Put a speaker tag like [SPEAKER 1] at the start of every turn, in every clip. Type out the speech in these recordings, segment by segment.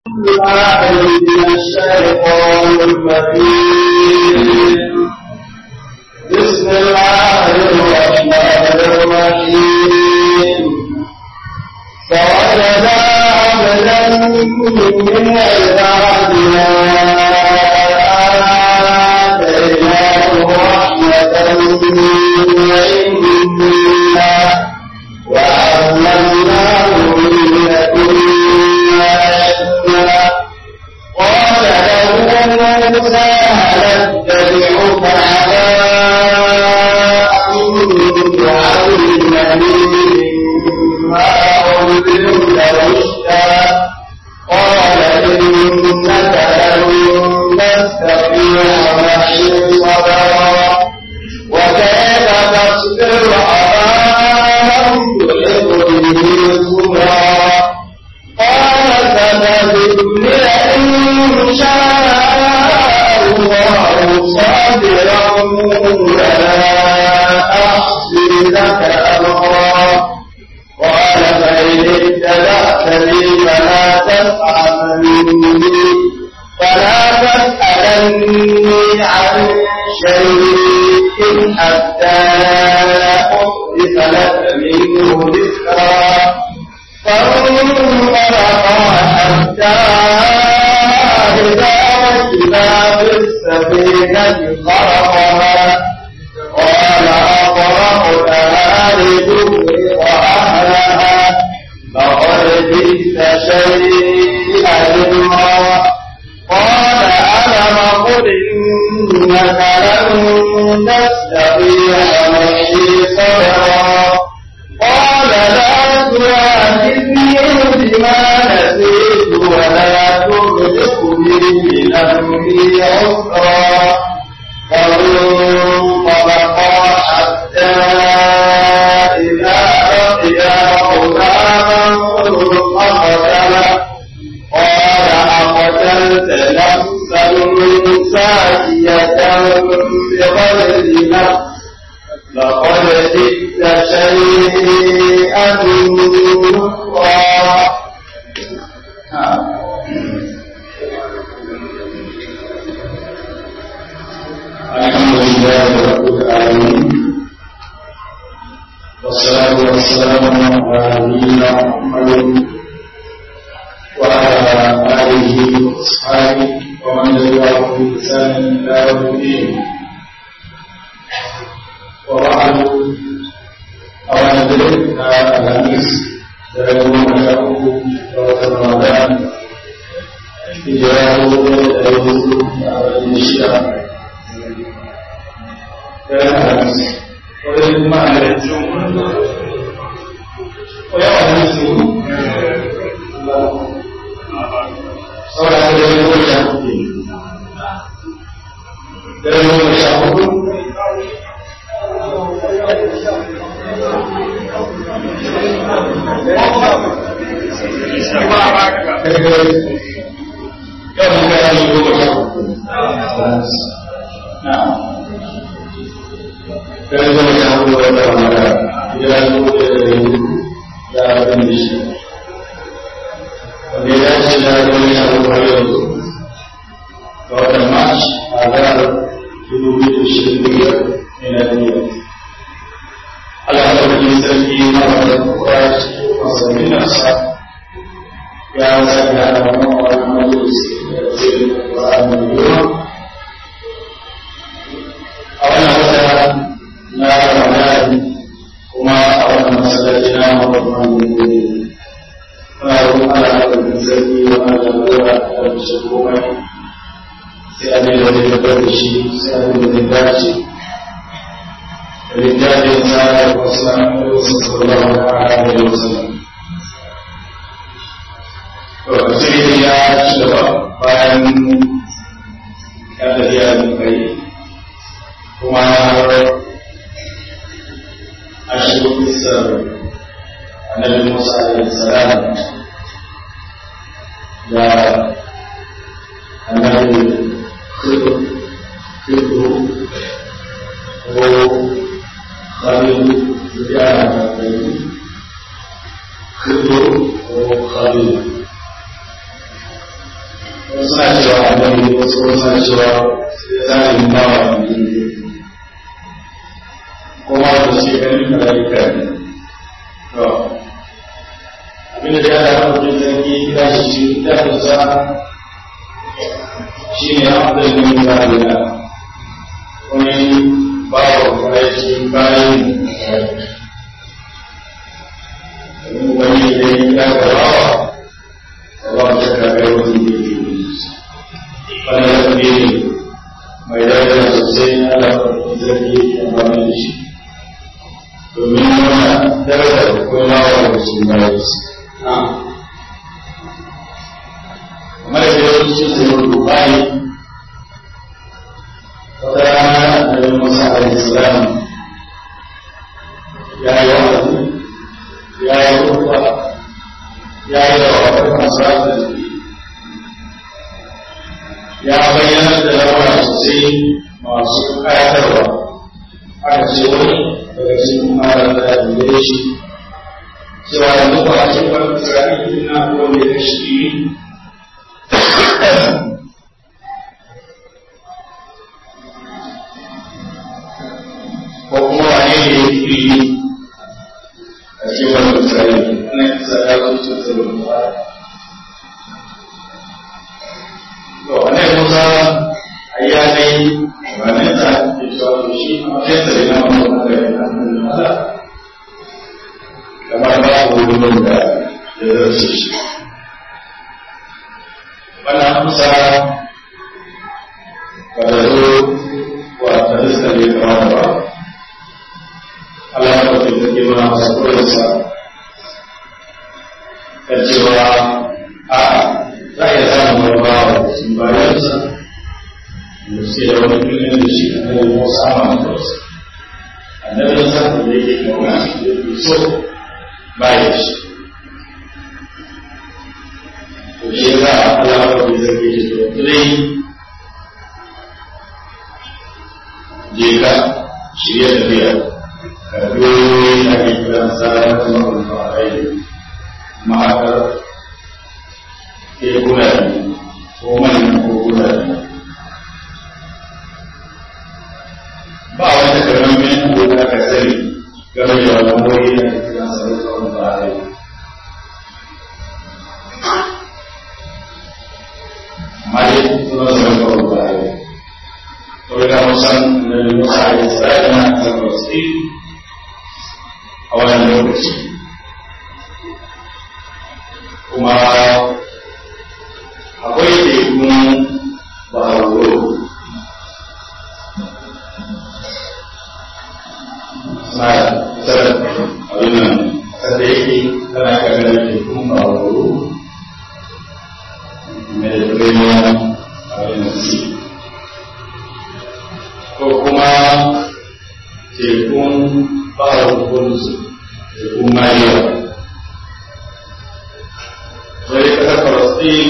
[SPEAKER 1] بالله من الشيطان الرجيم بسم الله الرحمن الرحيم فوجدا عبدا من عبادنا آتيناه رحمة من عندنا وعلمناه من لدنا علما قال له موسى هل اتبعك على أن تعلمني مما علمت رشدا قال إنك لن تستطيع معي صبرا وكيف تصبر على أن تحب به صبرا قال ستجدني إن شاء الله صابرا ولا أحصي لك أمرا قال فإن اتبعتني فلا تسألني فلا تسألني عن شيء حتى أحدث لك منه ذكرا فانطلقا حتى إذا ركبا في السفينة خرقها قال أطرقتها لتغرق أهلها فقد جئت شيئا إمرا قال ألم قل إنك لن تستطيع معي صبرا قال لا تؤاخذني بما نسيت ولا ترهقني من أمري عسرا فانطلقا حتى إذا لقيا غلاما فقتله قال أقتلت نفسا زاكية بغير نفس لقد جئت شيئا نكرا
[SPEAKER 2] الحمد لله رب العالمين والصلاة والسلام على نبينا محمد وعلى آله وأصحابه ومن تبعه بإحسان إلى يوم الدين وبعد أولا ذلك الخميس يوم شهر رمضان هجرة يوم الشهر ويجب معنى الجمعة ويعلم السنة صلى الله عليه وسلم يوم الشهر يوم كان يوم الشهر نعم dan zama ya hannu da wata mata ya zo da ya abin da shi wanda ya ce da zama ya hannu har yanzu ga watan march a zarar dubu biyu da shirin da biyar ne na duniya Allah ta wajen sarki na wata kuka cikin wasannin nasa ya sanya da wannan wani majalisi da zai da wa'adun yiwuwa a wannan wata na Ramadan kuma a wannan masallaci na Muhammadu Gobe. Muna roƙon Allah da bin sarki wa Allah da gora da bisa komai sai abin da zai tabbatar da shi sai abin da zai dace. Littafin sa da wasu wasu sallallahu alaihi wa sallam. To, sai ya ci gaba bayan ya tafiya da kai kuma أشهد بالسر النبي موسى عليه السلام يا النبي خضر خضر هو خليل زيادة خضر هو خليل wasu suna cewa annabi wasu suna cewa zalimin bawa ne kuma da suke ganin malaika ne to abinda da ya da mutum zargi ya shi shi ta kusa shi ne abin da ya zalina wani bawa kuma shi bayan wani da ya gaba Allah ta kaga wani da ya wani ya ne mai daraja sosai Allah ta zargi ya amfani da shi domin nuna daraja da kuma wa su bayan su kamar da yau cikin sai wani bayi wata rana da Musa alaihi salam ya yi wa'azi ya yi rufa ya yi da wata masu ya bayyana da lamura sosai masu kayatarwa aka ce wani daga cikin mara da ya shi cewa yanzu ba a ce ba Isra'ila na wanda ya shi ko kuma wane ne ya fi a cikin wani Isra'ila ana kisa ya zo cikin sabon ba to wane Musa ayya dai wane ta ke cewa to shi a matsayin sa yana mamman da ya na kamar ba ku wurin da ya zarce shi wannan amsa ba da zo wa ta rista ne kama ba Allah ya kwafi da ke mana masa koyarsa kan cewa a za a iya samun wani bawa da sun bayansa da suke da wani filin da shi a kan yi wasu amma da wasu annabinsa da yake kauna da yake so baya shi to shi za a alawar da zai ke to dai je ka shirya tafiya ka biyoyi a ke kiran tsarin kuma farai ma'akar ke gudane ko manyan ko gudane ba wata karamin abu da aka sani game da wannan wuri da ake kiran sa da tsawon barai amma dai suna zama tsawon barai to da musan da musa a isra'ila na kan wasu a wannan lokaci kuma akwai tekun baharo na tsara abin nan kada yake tana ganin tekun baharo mediterranean abin nan sea ko kuma tekun baharo kunzu tekun mariya wani kasar Falasɗin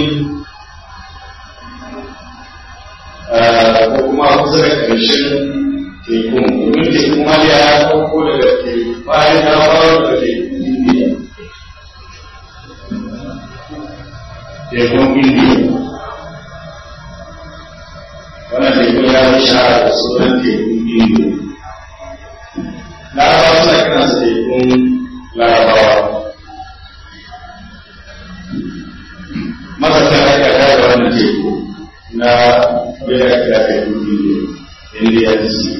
[SPEAKER 2] ko kuma kusa da ƙarshen tekun domin tekun maliya ya ɗauko daga teku bayan ya fara daga tekun indiya tekun indiya wannan tekun ya fi shahara da sunan tekun indiya larabawa suna kiransa tekun larabawa masarta aka da wannan teku na bida kira da indian sea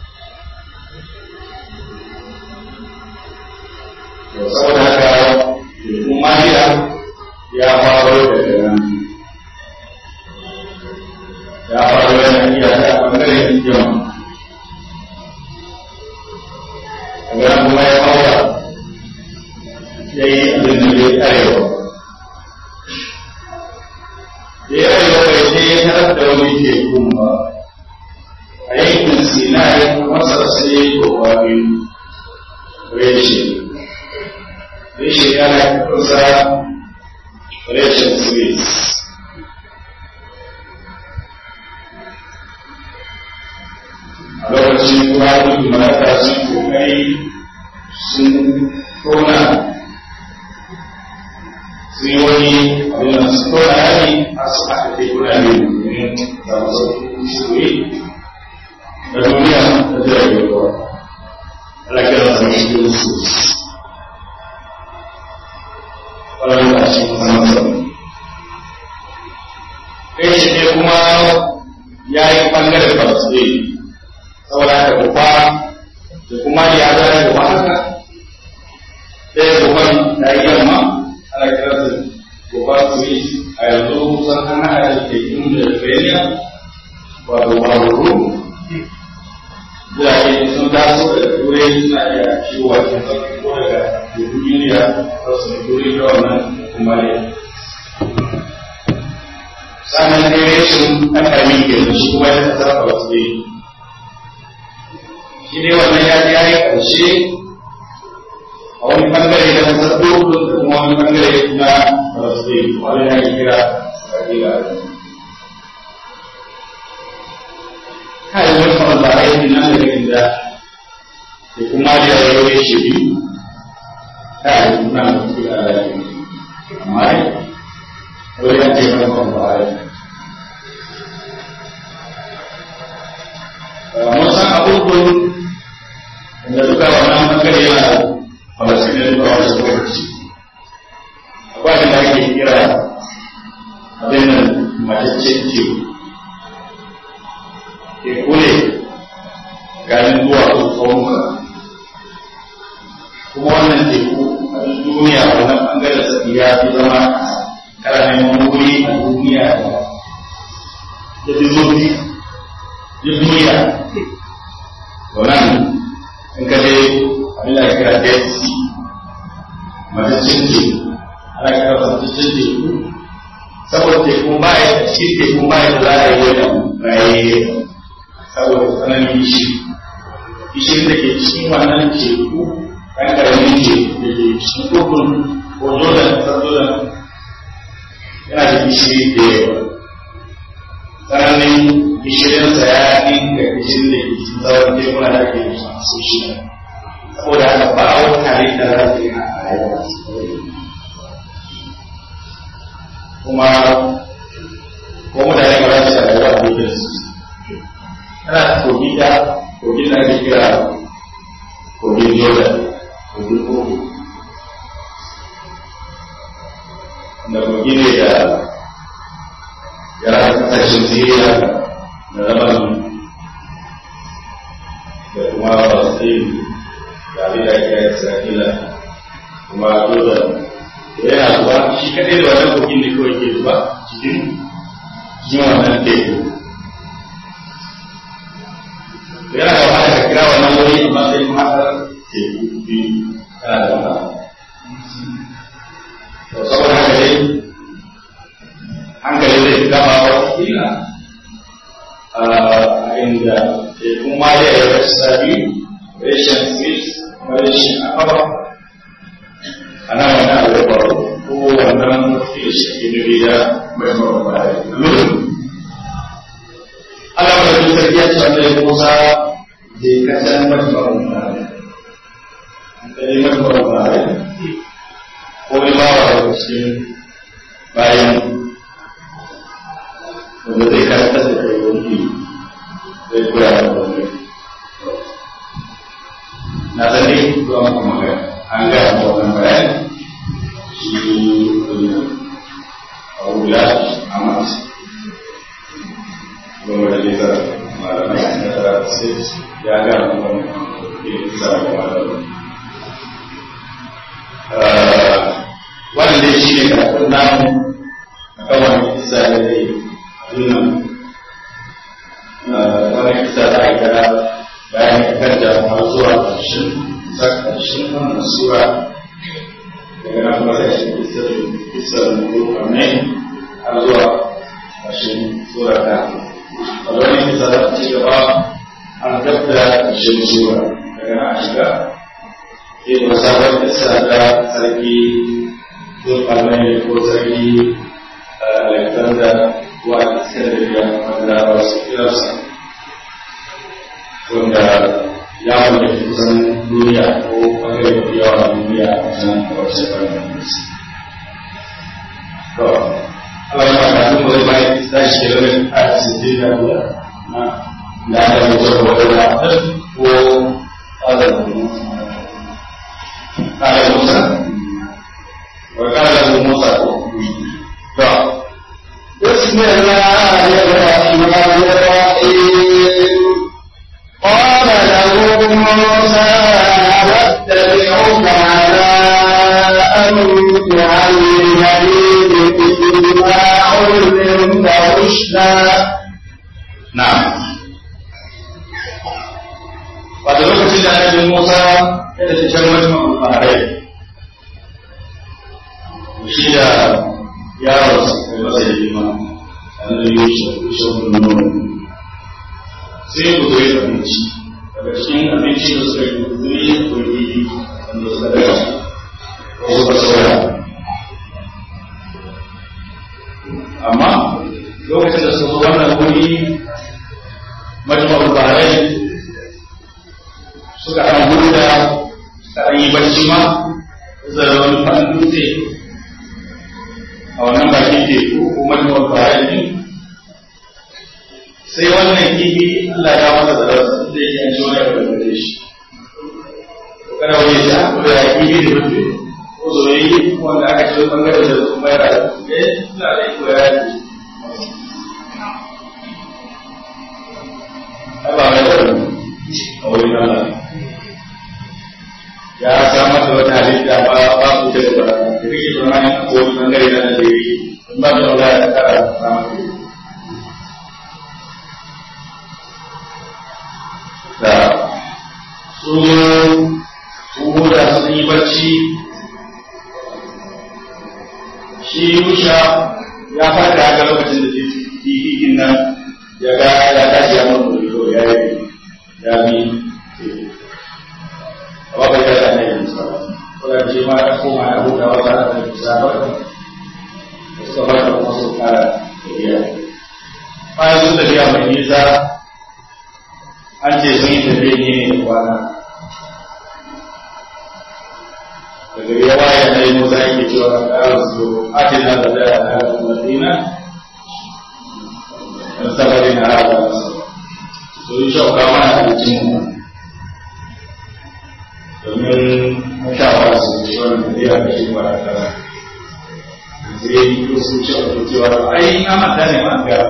[SPEAKER 2] saboda haka tekun mariya ya faro daga nan ya faro yana iya ta bangaren yamma daga nan kuma ya haura ya yi abin da ya arewa da ya yi bai sai ya tarar da wani tekun ba a yankin sinai masar sai kowa biyu reshe reshe yana kusa reshen swiss a lokacin kuma duk malaka sun kokari sun tona sun yi wani abin da su kawai rami a su aka kai kuna ne domin zama sauƙi suri da duniya da jiragen ruwa ana kira su ne shi su ƙwararru a cikin sama sama kai shi ne kuma ya yi ɓangaren falasɗe saboda haka kuwa da kuma ya zara da haka ɗaya gaban da yi yamma ana kira su gaban swiss a yanzu kusan an haɗa da tekun da Lithuania wato Bauru Jirage sun taso da turai suna iya shigo a cikin sauƙi ko daga tekun Uniya ta su turai da wannan kuma ne. Sannan dai rashin ɗan ƙarami ke shi kuma ya sarrafa wasu dai. Shi ne wannan ya ji ya yi ƙarshe a wani bangare na masarautu da kuma wani bangare na falasɗin wani na yi kira kabila kai wani kamar ba a yi nan da inda da kuma da ya yi shi biyu kai kuna da su da alaƙi amma ne wani ya ce wani kamar ba a yi mun san abubuwan da duka wannan bangare yana falasinin ba wasu lokaci akwai da ake kira abin nan mataccen teku teku ne ganin zuwa tsawonka kuma wannan teku a duniya wannan bangaren sa ya fi zama karamin wuri a duniya da fi zurfi da duniya wannan in ka dai abin da kira dead sea mataccen teku ana kira mataccen teku saboda teku ba ya shi teku ba ya za a yi wani raye saboda tsananin gishi gishin da ke cikin wannan teku ɗan ƙaramin teku da ke cikin kokun ko jordan ƙasar jordan yana da gishiri da yawa tsananin gishirinsa ya ɗinka gishirin da ke cikin sauran tekuna da ake yi masu shi saboda haka ba a wata halitta za ta yi a rayuwa kuma ko mutane ba za su rayuwa a cikin su ana kogi da kogin da ake kira kogin jordan kogin kogi da kogi ne da ya kasashen siriya da labarin da kuma falastin da abin da ake isra'ila kuma jordan yana zuwa shi kadai da wannan kogin da kawai ke zuwa cikin cikin wannan teku yana da wahala ka kira wannan wuri amma sai kuma har teku biyu yana da wahala to saboda haka dai hankali zai fi gama wa kila a inda tekun ma da ya rasu sabi rashin swiss kuma rashin akaba ana wani abu ya faru ko wannan mafi shi ke nufi da mai faru ba da lulu Allah wanda duk sarki ya ce wanda ya kusa da ya kasan mafi faru ba da ya mafi faru ba da ko ya ba wa cikin bayan wanda zai karanta da kai wani zai koya da wani na sani zuwa maka magana an gaya ma wannan bayan shi abuja amat goma da lita malamai na tara sai ya gaya ma wannan lita da malamai wannan dai shi ne karatun namu a kan wani kisa da ya yi adunan wani kisa da aka bayan kan jama'a zuwa ƙarshen ƙarshen wannan sura daga nan kuma sai shi kisar kisar mutu kamar har zuwa ƙarshen sura ta a wani kisa da ci gaba an gabda ƙarshen sura daga nan a shiga sai da sabon kisa da sarki zulkarnai ko sarki alexander wa iskandariya wanda ba su kirarsa wanda ya mallaki kusan duniya ko bangare da yawa duniya a nan a wasu ɓangaren to Allah ya ba mu zai bai sai shi da wani a cikin da ya na da ya yi da wani da ko Allah قال موسى وقال موسى
[SPEAKER 1] بسم الله الرحمن الرحيم قال له موسى واتبعك على أن تعلمني مما علمت رشدا
[SPEAKER 2] نعم Pada lokacin da Nabi Musa ya tafi can majma'ul baharai shi da yaron da masa da jima annabi Yusuf Yusuf bin Nun sai ku zai abinci daga cikin abinci da suka yi zuri ko yi wanda suka daga ko suka soya amma lokacin da suka zo wannan wuri majma'ul baharai suka ɗan huda suka ɗan yi bacci ma zara wani faɗin dutse a wannan bakin teku ko majmuwar bayan ne sai wannan kifi Allah ya masa da rasa da yake an ciwo ya bada shi kada wani ya ko da kifi da rufe ko zoyi wanda aka ce bangare da su mai da eh ina da ko ya yi ai ba mai da a wurin Allah ya samar da wata halitta ba ba ku da ba da kake tsammanin ko wani bangare na da yi in ba da Allah ya kara samar da da su su da sun yi bacci shi Yusha ya fara ga lokacin da titin nan ya ga ya tashi ya mutu ya yi ya bi ba bai da ne musa ko da ce ma ko ma da huta wa ta da musa ba da suka ba da kuma su kara tafiya bayan sun tafiya mai nisa an ce sun yi tafiya ne ne kwana daga ya waye na yi musa yake cewa a ƙarar su atina da da a madina dan sabari na haɗa su yi shauka mana abincin mu domin mutawa su ce wani tafiya da shi wani kara sai yi su ce wani cewa ai na mata ne ma ga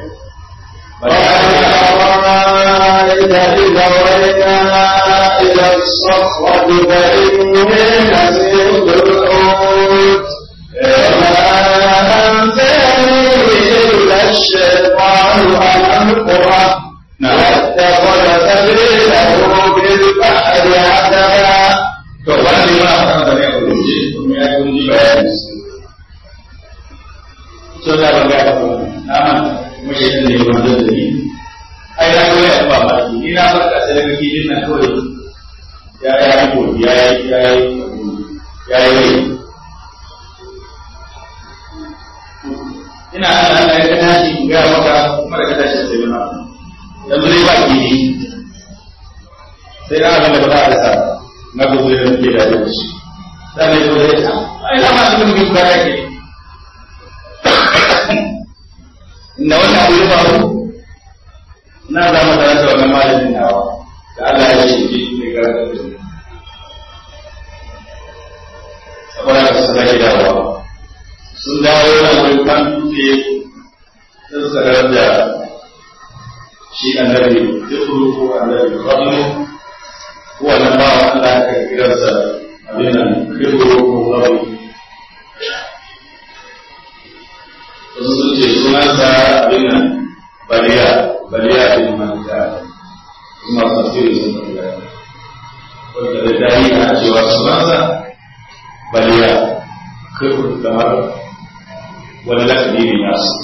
[SPEAKER 1] أرأيت إذا ولينا إلى الصخرة فإني نسيت الحوت وما أنساني إلا الشيطان أن أذكره واتخذ سبيله بالبحر عتبا
[SPEAKER 2] to wani ma a kan zane a wuce kuma ya kun ji bayani so da ban ga ko na man muke da ne wanda da ni ai na ga ya ba ba ni na farka sai daga kidin nan kawai ya ya yi ko ya yi ya yi ya yi ina Allah Allah ya tashi ga maka kuma da ka tashi sai na yanzu dai ba kidi sai na abin da ba za a rasa na gudu da muke da yau shi sai ne ko dai ai na ma cikin bin bara ke inda wannan abu ya faru na za mu tare da wannan malamin nawa da Allah ya ce ki ne ga saboda ka su sake dawowa sun dawo na wurin kan dutse sun sanar da shi annabi dukuru ko annabi fadlu ko wannan ba Allah ka kiransa abin nan dukuru ko fadlu wasu sun ce sunansa abin nan baliya baliya bin malika kuma tafsiri sun baliya wanda da dani a cewa sunansa baliya kirkul kamar wani lakabi ne nasu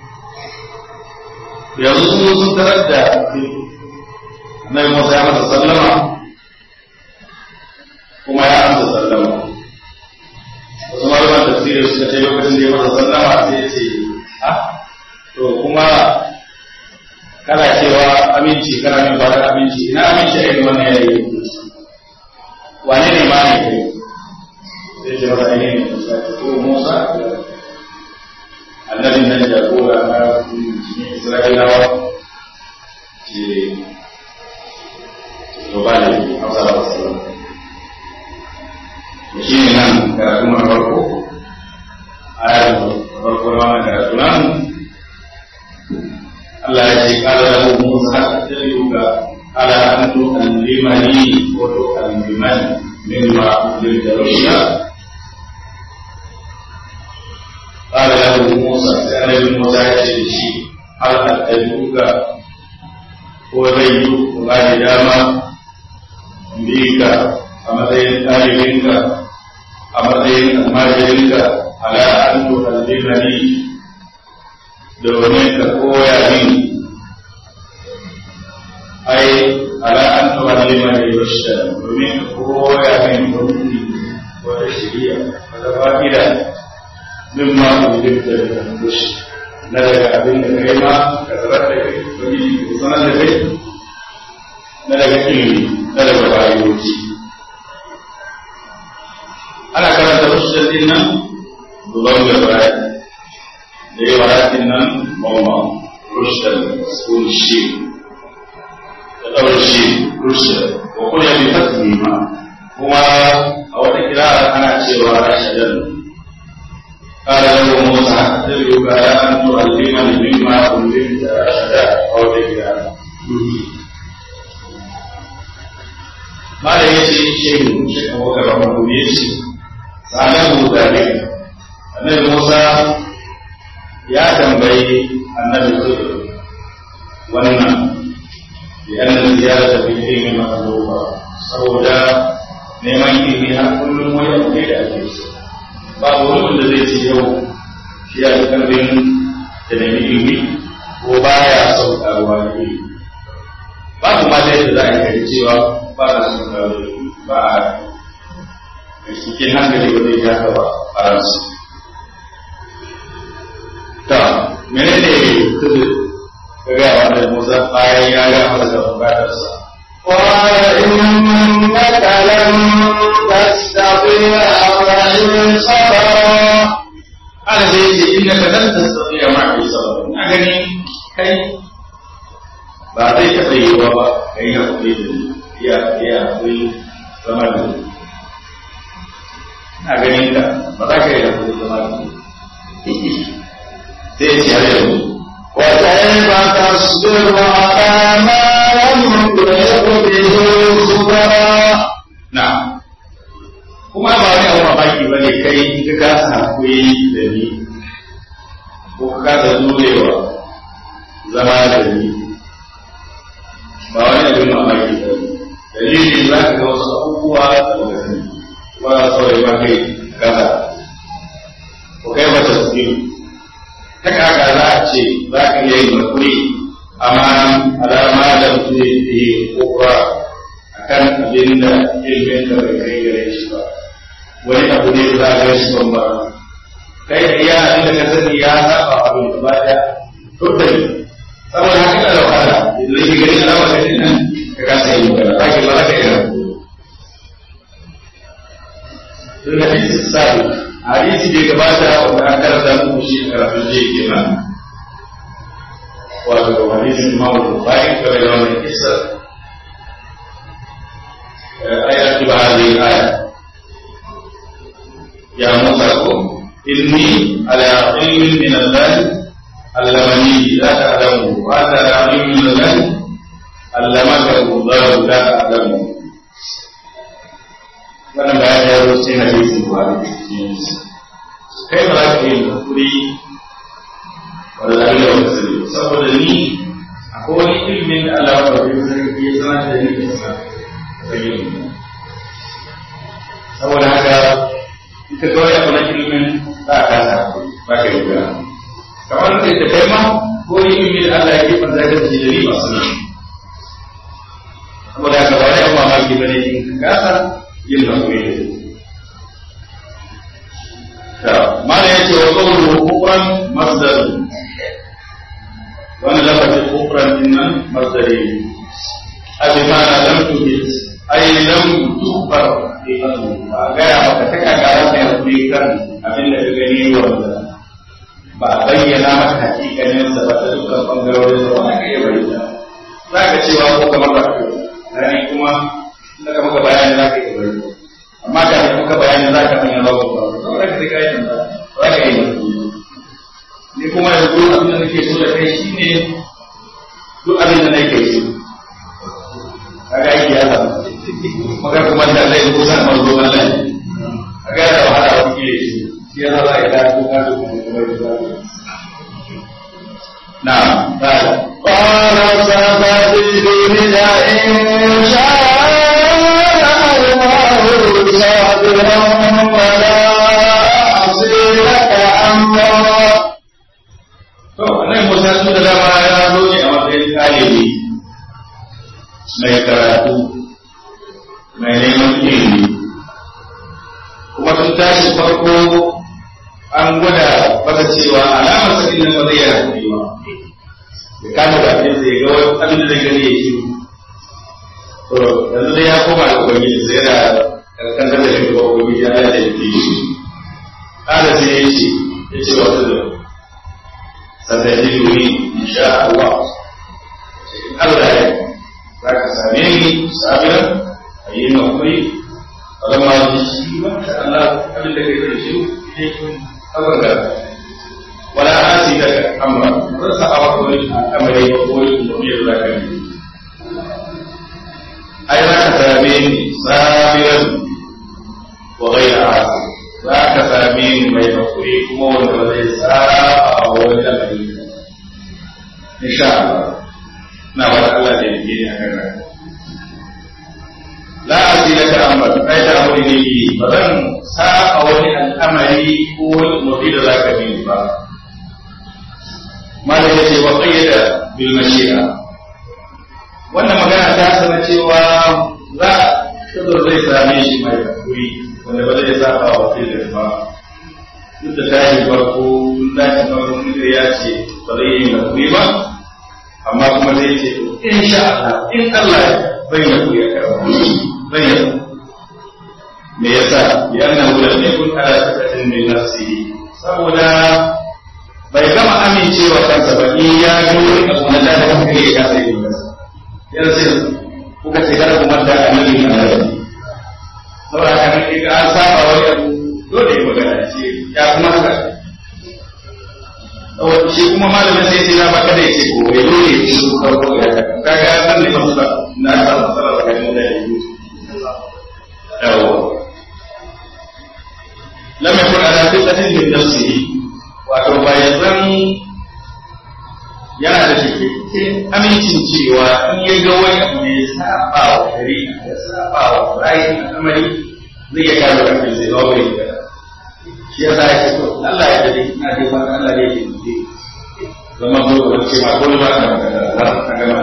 [SPEAKER 2] yanzu sun sun tarar da Annabi Musa ya masa sallama kuma ya amsa sallama wasu malaman tafsiri suka ce lokacin da ya masa sallama sai ya ce ha to kuma kana cewa aminci kana min ba aminci ina aminci a irin wannan yanayi wane ne ma ne kai sai ce masa ne ne Musa ko Musa annabin nan jagora na musulmi isra'ilawa ce to ba da hausa da wasu da shi ne nan karatu na farko ayar farko na wannan karatu nan Allah ya ce kala lahu Musa tabi'uka ala an tu'allimani wa tu'allimani mimma ulilta rushda قال له موسى سأل موسى يشي هل أتبعك وزي وغادي داما بيك أمدين طالبينك أمدين الماجرينك على أن تعلمني domin ka koya min ai ala an tuwallima ne rushda domin ka koya min wani wata shiriya wata fa'ida mimma ujibta da rush na daga abin da kai ma ka zarar da kai wani ko sanar da kai na daga ilimi na daga bayoci ana karanta rushda din nan duban da baya da yi waratin nan mamma rushda sun shi da ɗaure shi rushda ko kuma bi fasli ma kuma a wata kira ana cewa rashadan قال له موسى أتبعك على أن تعلمني مما علمت رشدا أو تجعل قال يجي شيء شيء أبو بكر رحمه يجي سأله ذلك النبي موسى يا تنبي النبي خضر wannan لأن الزيادة في العلم مطلوبة saboda neman ilimi har kullum wani abu ne da ake so babu wani wanda zai ce yau shi ya fi karfin da nemi ilimi ko baya son karuwa da ilimi babu ma da yadda za a yi cewa ba na son karuwa da ilimi ba a cikin hankali ba zai haka ba a ransu ta menene kudu ka gaya wa da musa bayan ya ga masa da bukatarsa
[SPEAKER 1] قال إنك لن تستطيع معي صبرا
[SPEAKER 2] ana zai ce inda ka zan tasafi a mafi sabon na gani kai ba zai taɓa yi wa ba ka yi haƙuri da ni iya iya haƙuri zama da ni na ganin ka ba za ka yi haƙuri zama da ni zai ce har yanzu
[SPEAKER 1] وكيف تصبر على ما لم تحط به خبرا
[SPEAKER 2] na kuma ba wani abu mamaki ba ne kai in ka kasa haƙuri da ni ko ka kasa jurewa zama da ni ba wani abin mamaki ba ne dalilin za ka ga wasu abubuwa da baka sani ba za su ba kai kasa ko kai ba tasiri ta kaka za a ce za ka iya yin hakuri amma alama da mutum zai yi kokura a kan abin da ilimin da bai kai gare shi ba wani abu ne da za a gare shi ban ba kai da iya abin da ka sani ya saba abin da ba da to da saboda haka da wahala idan shi gari alama da nan ka kasa yi magana za ki ba za ka yi hakuri tun da hadisi sabi hadisi da gabata wanda an karanta muku shi a karatun jiya kenan wato hadisin imamu bukhari kare da wannan kissa ayat ba hadhihi aya ya musa ko inni ala ilmin min allah allamani la ta'lamu wa anta ala ilmin min allah allamaka allah la ta'lamu wannan bayan ya zo sai hadisin buhari kai ba za ka yi hakuri wanda abin da wata sani saboda ni akwai wani ilimin da Allah ba bai sarki ya sanar da ni da sa saboda haka ita kawai abu na ilimin za a kasa hakuri ba ka yi gana kamar da ita kai ma ko ilimin da Allah ya ke fanta da shi da ni masu nan saboda haka ba wani abu mamaki ba ne in ka kasa yin hakuri da mala ya ce wa qawluhu kufran masdar wannan lafazin kufran din nan masdari abi ma lam tuhit ay lam tukbar fi qalbi ba ga ya maka ta kaga ran da yake kan abin da ka gani wanda ba a bayyana maka hakikanin sa ba ta dukkan bangarorin sa wani ka iya bayyana za ka cewa ko kamar ba ka rani kuma da ka maka bayani za ka iya bayyana amma ka da maka bayani za ka hanyar rawa ba saboda ka sai ka yi tambaya za ka iya ni kuma yanzu abin da nake so da kai shine duk abin da nake so kaga aiki ya samu maka kuma da zai kusa manzo Allah kaga da wahala wa kike shi shi ya za ka da ko ka da kuma na'am qala
[SPEAKER 1] قال ستجدني إن شاء الله صابرا ولا أعصي لك أمرا
[SPEAKER 2] to nan Musa sun da dama ya zo ne a matsayin ɗalibi mai karatu mai neman ilimi kuma tun tashi farko an gwada masa cewa alamar sakin nan ba zai yi hakuri ba ya kama bakin sa ya ga wani abin da zai gani ya shi to yanzu dai ya koma da ubangiji sai da kankan da shi ga ubangiji ya da shi kada sai ya ce ya ce wasu da satajiduni insha Allah Allah ya za ka same ni sabiran a yi makwai wadda ma ji shi ba ta Allah abin da kai kai shi ne kun abin wala asi daga amra ba sa a wata wani amare ba ko wani kuma ya zaka ne ai za ka same ni sabiran wa ghayra asi za ka same ni mai hakuri kuma wanda ba zai saba a wani lamari insha Allah na wata Allah da yake ne akan rayuwa la asila ta amma kai da wani ne yi ba zan saba wani al'amari ko wani mafi da zaka bi ba malam ya ce wa qayyada bil mashi'a wannan magana ta sanar cewa za kadur zai same shi mai hakuri wanda ba zai saba wa filin ba duk da tashi farko tashi farko mutum ya ce ba zai yi hakuri ba amma kuma zai ce in sha Allah in Allah ya bayyana ku ya karba bayyana me yasa yana wurin ne kun ala sakatin min nafsihi saboda bai gama amincewa kansa ba in ya ga wani abu na da kanka ya kasa yi ba yanzu sai kuka ce kada kuma da annabi na da saboda haka ne ga an saba wani abu dole ya magana ce ya kuma haka shi kuma malamin sai sai na baka da yace ko bai dole ya ci farko ya kaga nan ne masu na ta masala da kai da yi yawo lam yakun ala fitratin min nafsihi wato bayan zan yana da cikakken amincin cewa in ya ga wani abu ne ya saba wa shari'a ya saba wa ra'ayin al'amari zai ya kare kafin sai ba wani shi ya sa ya ce to Allah ya dade ina dai fata Allah ne ya ce zama zo da ce ma ko ba ka magana har ka gama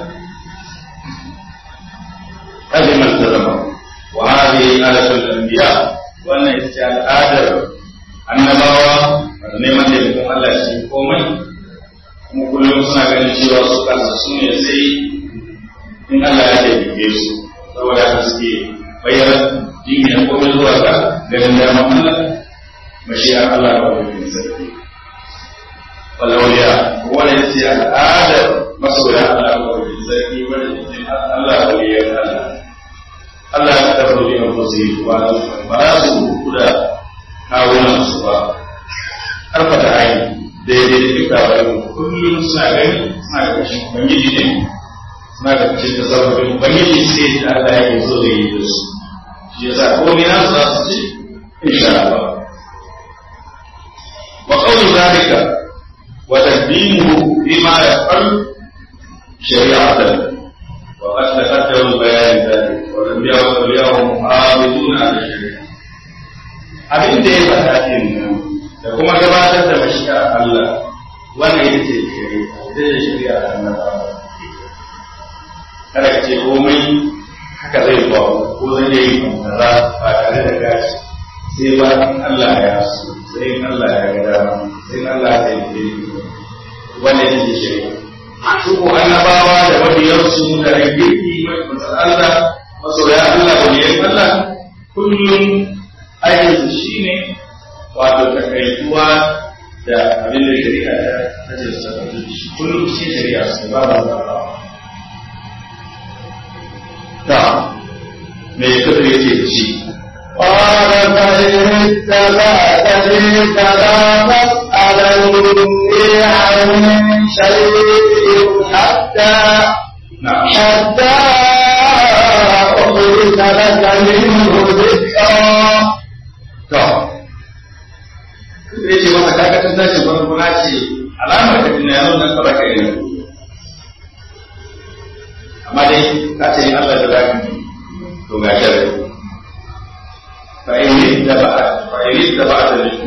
[SPEAKER 2] هذه من التزم وهذه آلة الأنبياء وأن يستعد آدر annabawa da neman taimakon Allah shi komai kuma kullum suna ganin cewa su kansa su ne sai in Allah ya taimake su saboda haka suke bayyana jingina komai zuwa ga ganin daman Allah mashi'ar Allah ba wani sarki walauliya wanda ya ce al'adar masoya Allah ba wani sarki wanda ya ce Allah waliyar Allah Allah ya taɓa rubi a kusa ba ba za su kuda kawunan su ba harfa da aini daidai da duka wani kullum suna gani suna ga kashin ubangiji ne suna ga kashin da sababin ubangiji sai da Allah yake so da yi da su shi yasa komai na za su ce insha Allah wa qawlu zalika wa taqdimuhu bima yaqal shari'atan wa qad taqaddama bayan dhalik wa lam yakun al-yawm mu'abiduna ala shari'a abin da ya faɗa din nan da kuma gabatar da mashi'a Allah wannan ita ce shari'a ita ce shari'a ta annabawa kada ka ce komai haka zai ba ko zai yi kaza ba tare da gashi sai ba in Allah ya so sai in Allah ya ga dama sai in Allah ya yi wannan ita ce shari'a su ko annabawa da mabiyansu da rigirki mai Allah masoya Allah waliyan Allah kullum aikinsu shi ne wato takaituwa da abin da ce su tabbatu shi kullum cikin shari'a su ba ba za ba ta me kadir yake da shi
[SPEAKER 1] قال فإن اتبعتني فلا تسألني عن شيء حتى
[SPEAKER 2] na'am
[SPEAKER 1] حتى أخرج لك منه ذكرا
[SPEAKER 2] to kadir yake masa kaga tun tashi farko na ce alamar ka tuna yau nan kaba ka yi amma dai ka ce in Allah da zaka to ga sharri fa in da ba'a fa in da ba'a da ni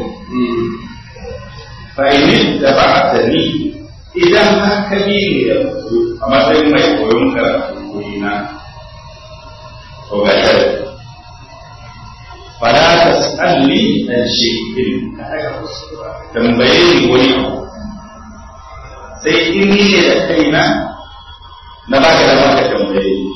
[SPEAKER 2] fa in da ba'a da ni idan har ka bi ni yanzu a matsayin mai koyon karatu koyi na to ga sharri fala tas'alni an shay'in tambaye ni wani abu sai in ni ne da kaina na baka da baka tambaye ni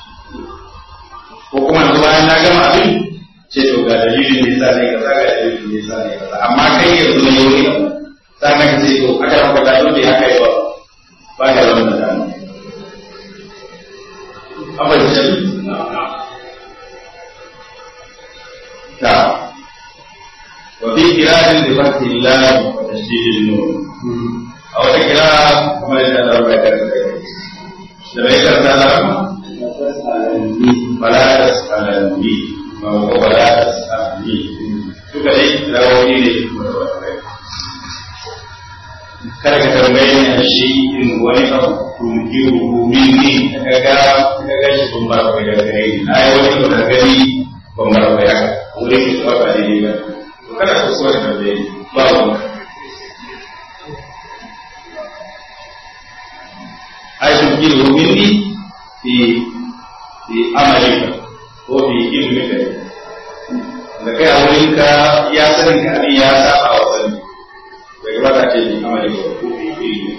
[SPEAKER 2] ko kuma yanzu bayan na gama abin ce to ga dalilin da yasa ne kaza ga dalilin da yasa ne kaza amma kai yanzu ne wani abu sannan ka ce to aka ranka da dole aka yi ba ba ga wannan da abin da ta wa fi qira'atin bi fathi lam wa tashdid an-nun a wata kira kamar yadda Allah ya karanta da bai karanta da rama fala tas'alani ma huwa fala tas'alani duka dai rawoyi ne kada ka tambaye ni a shi in wani abu tunkiru minni ka ga ka ga shi kun ba ka da gare ni na yi wani abu da gani ban bar ba ya wuri ki ba ba ne ba to kada ku so da tambaye ni ba wani ai tunkiru minni fi fi amalika ko fi ilmika da kai a wurinka ya sanin ka abin ya saba wa sani bai ba ta ce bi amalika ko fi ilmi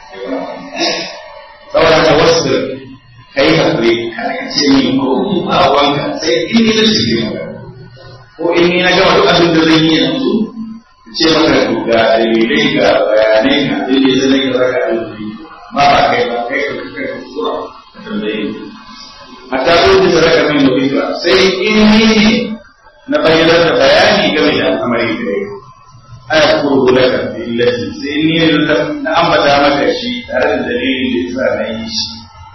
[SPEAKER 2] saboda ka wasu kai hakuri kada ka ce min ko ba wanka sai in ni na shige maka ko in ni na gama duk abin da zan yi yanzu ce maka to ga dalilai ga bayanai ga dalilai zai ga zaka alfi ma ba kai ba kai ka kai ka sura ka tambaye hatta ko da zaka min mubika sai in ni ne na bayyana da bayani game da al'amari da yake aya kuro laka billati sai ni ne na ambata maka shi tare da dalilin da yasa na yi shi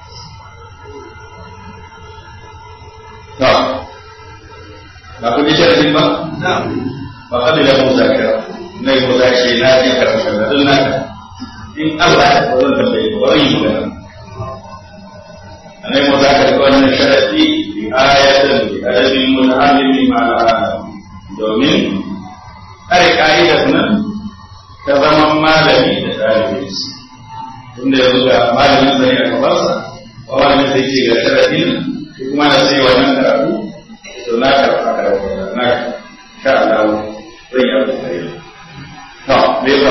[SPEAKER 2] to ba ku ji sharadin ba ba kada da Musa kira na yi Musa ce na ji karfin da don naka in Allah ya kwazo da bai kwazo yi magana anai Musa ka ga wannan sharadi bi ayatan bi adabin muta'allimi ma'ana domin kare ka'idar nan ta zaman malami da ɗalibin su tunda yanzu ga malamin sa ne a gabansa ba malamin sai ce ga sharadin shi kuma na sai wannan karatu to na karɓa karatu na sha Allah zai yi abu kare to me ba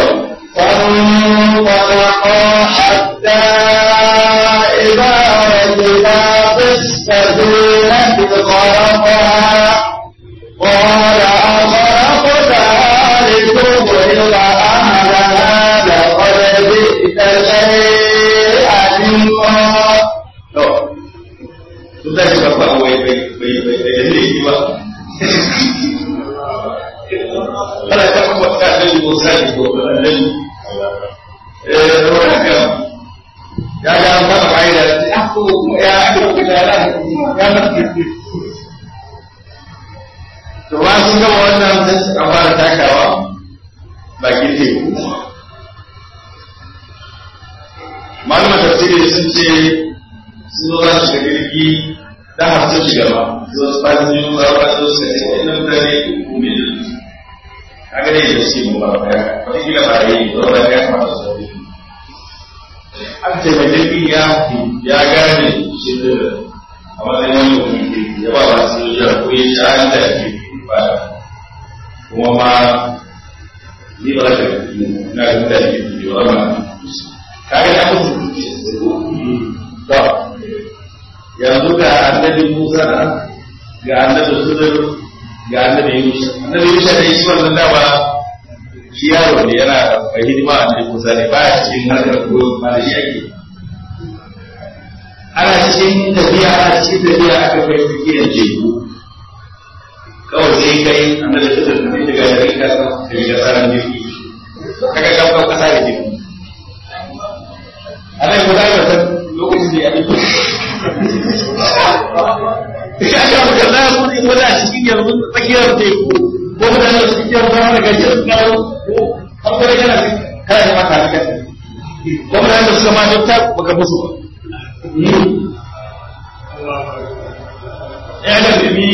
[SPEAKER 1] فانطلقا حتى إذا ركبا في السفينة غرقها قال أغرقتها لتغرق أهلها لقد جئت شيئا إمرا
[SPEAKER 2] to sun da shi babba wai bai bai bai bai da ne ba kana ta kuma ta da ko sai ko dan eh ruwa ka ya ga an fara bai da ah ko ya ko da ran ya na to ba sun ga wannan sai suka fara takawa bakin teku malaman tafsiri sun ce sun zo za su shiga jirgi da har sun shiga ba zo su ba su yi ba ba su suka ce wani mutane kuma da kaga dai da suke mu ba ba ya wata kila ba yi ba ba ya kamata su zafi an ce mai jirgin ya ya gane shi da a matsayin wani mutum kirki ya ba ba su yi ya ko ya ci an da ke ba kuma ma ni ba da na ga mutane kirki ba ma kaga da mutum to yanzu ga annabi Musa ga annabi Khidir ga annabi Yusuf annabi Yusuf da shi wannan dama shi yaro ne yana mai hidima a cikin kusa ne baya cikin harkar koyo ma da shi ake ana cikin tafiya ana cikin tafiya aka kai tsakiyar teku kawai sai kai an da shi da tafi daga yare ka san ka ga tsarin jirgi kaga kan kan kasa da jirgi ana yi gudanar da san lokacin da ya yi ya ga mutum na kudi wani a cikin yanzu tsakiyar teku ko mutane da suke yanzu wani gajiyar su kawo ko an kare kana kana yi maka haka ko mutane da suka ma dokta baka musu ba ya ga bibi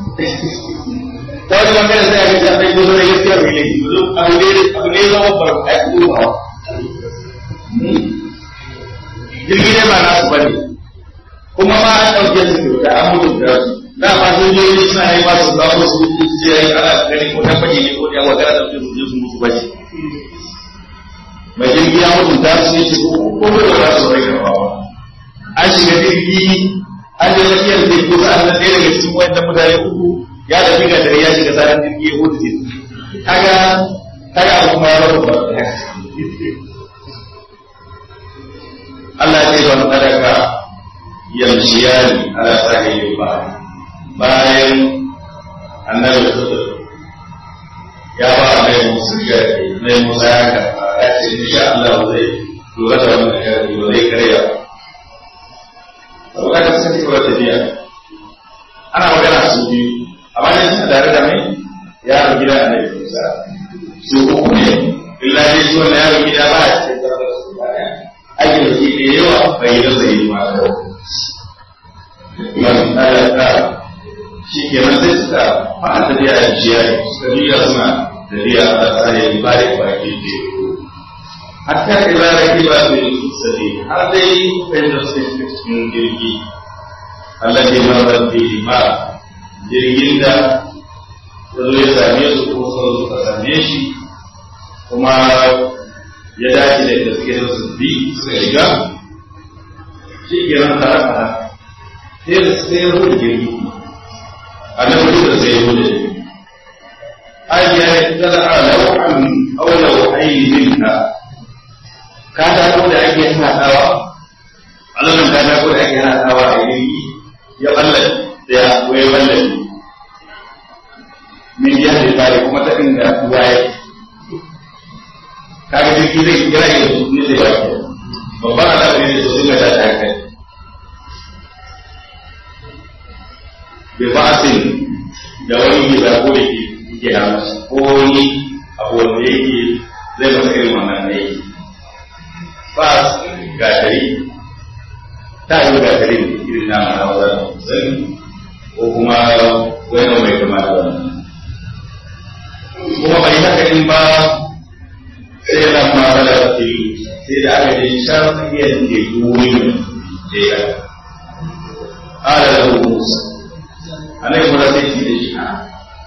[SPEAKER 2] ta wani bangaren sai aka shafa yi gudu da gaskiyar mai laifi abu ne abu ne zama bar a yi ba jirgi ne ba nasu ba ne kuma ma an ɗauke su kyauta an mutunta su da ba sun je ne suna yi ba su zama su ce ya yi ana gani ko ta fage ne ko ya magana da su je su musu bace mai jirgi ya mutunta su ne ce ko ko da za su rai gaba ba an shiga jirgi an je tsakiyar teku sa'an nan ɗaya daga cikin wayannan mutane uku ya da diga dare ya shiga tsarin jirgi ya hudu jirgi kaga kaga abu kuma ya bada ba Allah ya ce ban sadaka yamshiyani ala sahilin ba bayan annabi sallallahu ya ba mai musu gari mai musa ya karɓa ya ce insha Allah zai lura da wannan gari ba zai karya ba saboda ka sani ba tafiya ana magana su biyu amma ne suna tare da mai yaron gida a nan musa su uku ne illa dai shi wannan yaron gida ba a cikin tsarar da su ba ɗaya ake da shi da yawa bai da zai yi ma da man talaka shi ke nan sai suka fara tafiya da jiya suka juya suna tafiya a tsarin bari baki teku hatta ila rakiba bil sabi har dai kai da su cikin jirgi Allah ya marar da ma jirgin da ya zo ya same su ko sun suka same shi kuma ya dace da gaske da su bi suka shiga shi ke nan tare da sai da sai ya rubuta jirgi annabi da sai ya rubuta jirgi ayya tala lawhan aw lawhayinka ka ta ko da ake hadawa Allah ka ta ko da ake hadawa a jirgi ya ballan da ya waye ballan min ya da bare kuma ta inda waye kaga jirgi zai kira ya ne zai waye babban al'amari ne su ga ta kai bi ba'sin da wani gida ko da ke ke da masa ko wani abu wanda yake zai masa irin wannan ne bas gatari ta yi gatari ne irin na mana wanda sani ko kuma wani mai kama da wannan kuma bai haka in ba sai nan ma bala fili sai da aka je shan tsakiyar da ke wuri da ya ala lahu musa عليه ولا تأتي لشيء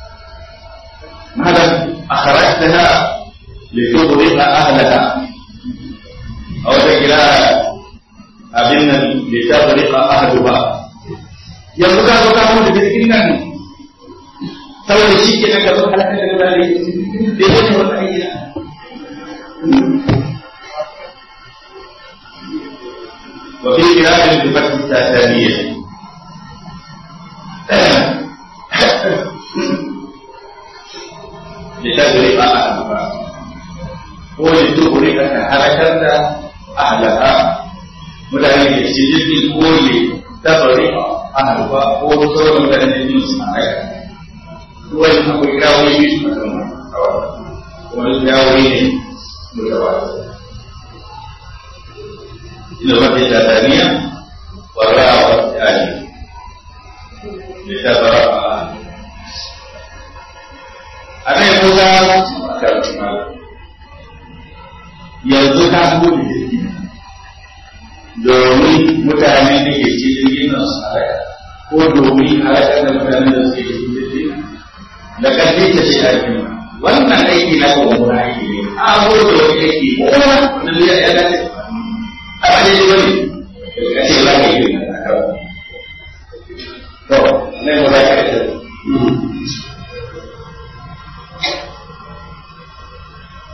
[SPEAKER 2] ماذا أخرجتها لتغرق أهلها أو تجرى أبن لتغرق أهلها yanzu ka zo ka mu da jirgin nan saboda shi ke ka zo halaka da gudane da yake wata aiki wa fi kira'in bi fathi tataniyya لتغرق أهلها ولتغرق كهلكة أهلها mutane da shi jirgin kole ta bari a harba ko sauran mutane da yin su a ruwan akwai kawo yi su a kan kuma su yawo ne mutawa ina wata tataniya wa ra'a wa ta'ali لتبرأ أنا موسى yanzu ka shigo da jirgi domin mutane da ke cikin jirgin nan su halaka ko domin halakar da mutane da suke cikin jirgin da ƙarfi ta ce aiki wannan aiki na kuma wani aiki ne a ko da wani aiki ko wani zai ya dace a ba ne wani ka ce za ka yi na kawai to ne mu za ka yi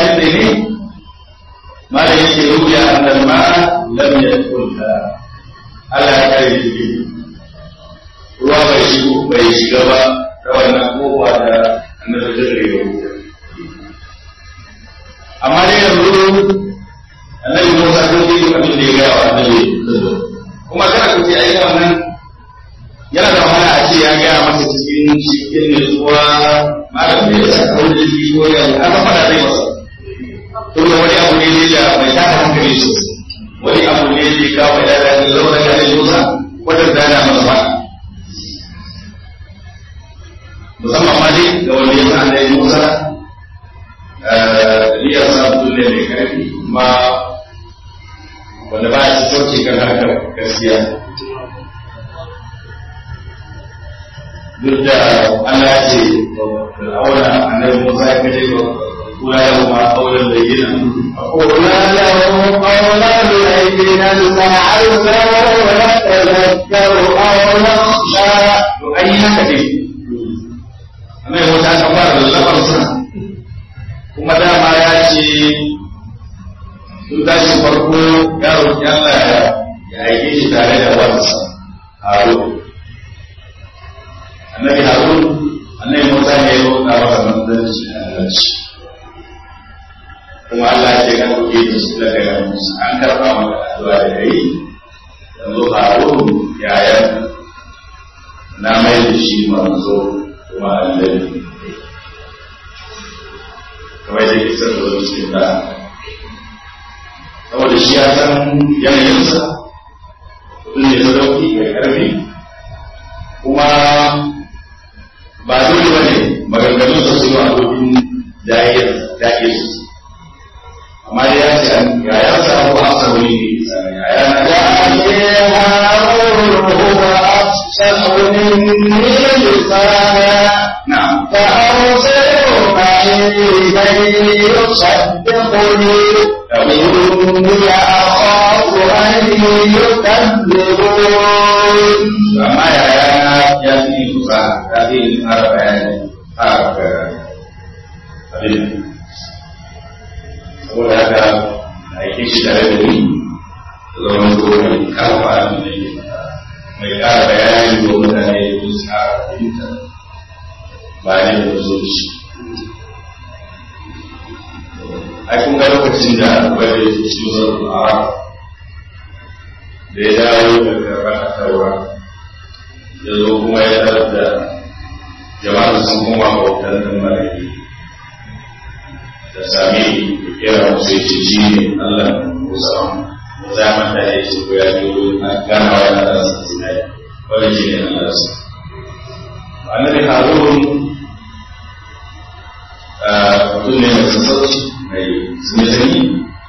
[SPEAKER 2] ne ne ma da yake ruya annal ma'a lam yadkhulha Allah ya kare shi ruwa bai shigo bai shiga ba ta wannan kofa da annabi da ya rubuta amma dai yanzu annabi Musa ko yi abin da ya ga wa annabi kuma kada ku ce ai wannan yana da wahala a ce ya ga masa cikin cikin nutsuwa malam da ya saka wani shi ko ya aka fada zai masa to da wani abu ne da bai ta hankali sosai wani abu ne da ya kawo da da zama da annabi Musa wajen da yana masa ba musamman ma dai ga wanda ya san annabi Musa Liya sa mutum ne mai karfi kuma wanda ba ya sauke kan harkar gaskiya duk da Allah ce auna annabi Musa ya kace ba kula da ma auren da yana
[SPEAKER 1] قلنا له قولا لينا لعله يتذكر أو يخشى
[SPEAKER 2] to an yi haka ne annabi Musa kan fara da lafarsa kuma dama ya ce tun tashin farko ya roƙi Allah ya aike shi tare da wansa Harun annabi Harun annabi Musa ne ya roƙa masa manzanci a halarci kuma Allah ya ce kan kuke da su daga yanzu an karɓa maka addu'a da kai yanzu Harun yayan na mai da shi manzo kuma annabi kamar da ke san zuwa cikin da saboda shi ya san yanayinsa mutum ne sadauki mai karfi kuma ba dole ba ne maganganun sa su yi abokin daƙe su amma dai ya ce ya ya sa abu a sa wani ne ya ya na
[SPEAKER 1] وأخي هارون هو أفصح مني لسانا
[SPEAKER 2] na'am
[SPEAKER 1] فأرسله معي كي يصدقني إني أخاف أن يكذبون
[SPEAKER 2] amma yaya ya fi kusa ya fi fara bayani fara bayani abin saboda haka a yi shi tare da ni da zama zo mai karfa abin da ke mai kara bayani ga mutane da su kara fahimta ba ne da zo shi ai kun ga lokacin da wanda ya ke cikin zarafin arab da ya dawo daga rakatarwa ya zo kuma ya tarar da jama'a sun kuma bautar da malaki da sami da kera musu ya ce shi ne Allah Musa da zaman da ya ce ko ya ji wurin a gana wa yana da sa sinai wanda shi ne Allah su annabi Harun mutum ne mai sassauci mai sunatani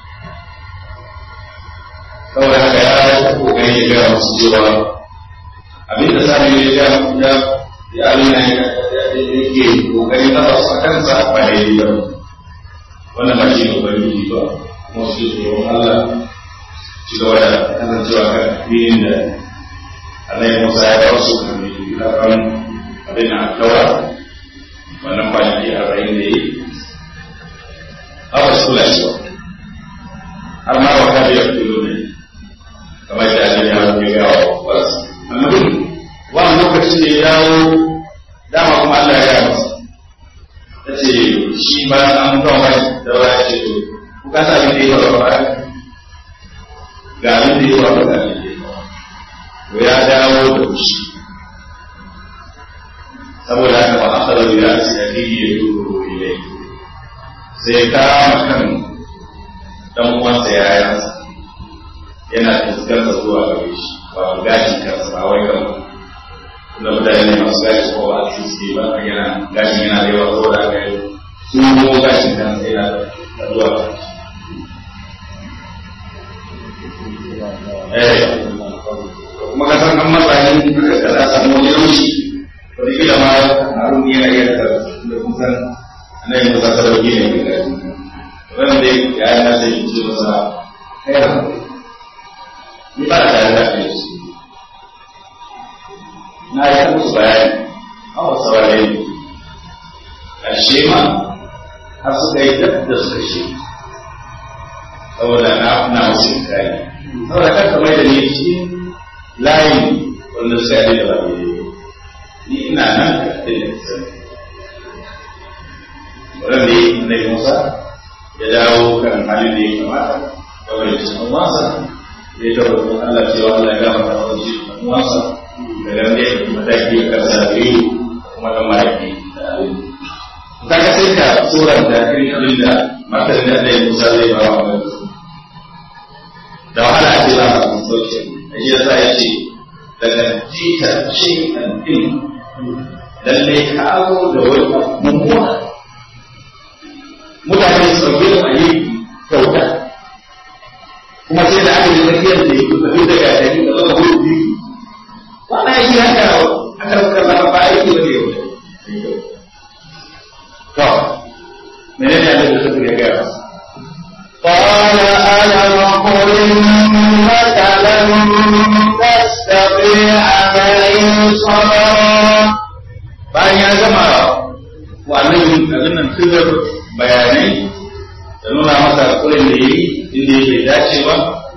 [SPEAKER 2] kawai haka ya kokari ya gaya musu cewa abin da sami ya ja ya ya abin da yake kokari na ba su kansa ba da yi ba wannan ba shi ne ubangiji ba kuma su tsoron Allah ci gaba da kasancewa kan addinin da Allah Musa ya kawo su kan da kan abin da kawa wannan kwanaki arba'in da yi haka su kula shi ba har ma wa kabi ya fito ne kamar da Allah ya ya gawa wa wasu annabi wannan lokacin da ya dawo dama kuma Allah ya gaya masa ta ce shi ba an kawo mai da ba ya ce to ku ka sa abin da ya faru ba ga abin da ya faru ga abin da ya faru to ya dawo da fushi saboda haka ba aka da ya ce ya ke ya duro ilai sai ya kama kan dan uwansa ya yansa yana fuskantar zuwa gare shi wato gashin kansa ba wai kan da mutane ne masu gashi ko ba su suke ba kan yana gashin yana da yawa saboda aka yi sun go gashin kansa yana da zuwa eh kuma ka san an matsayin da ka da samu wani yauci wani kila ma harun yana iya da da kusan annabi musa sarauki ne mai gashi wannan dai ya yi nasa yi ce masa kai ni ba da tare da kai su na yi musu bayani a wasu saurare ƙarshe ma har suka yi duk da suka shi saboda na na wasu inkari saboda kan kamar da ni cikin layin wanda suka yi da ba ni ina nan da ya sani wannan da ya na Musa ya dawo kan halin da ya kamata da wani cikin masa ya tabbatar Allah cewa Allah ya gama da wani cikin masa da nan da ya mataki a kan sabiru kuma da mahaifi da abin ta ga sai ka tsoron da irin abin da matar da Allah ya Musa zai ba wa da wahala a ce za a samu sauki a shi yasa ya ce daga jita shi an din lalle kawo da wani mummuna mutane su ɗauke da a yi kyauta kuma sai da aka yi tsakiyar da ya kuka duk da ya tafi da zama hudu biyu wannan ya shi haka aka rubuta zama ba aiki ba ne yau to menene ya da suka ya gaya masa
[SPEAKER 1] قال ألم قل إنك لن تستطيع معي صبرا
[SPEAKER 2] bayan ya gama wa annabi abin nan tuzar bayanai da nuna masa kuren da yi inda ya bai dace ba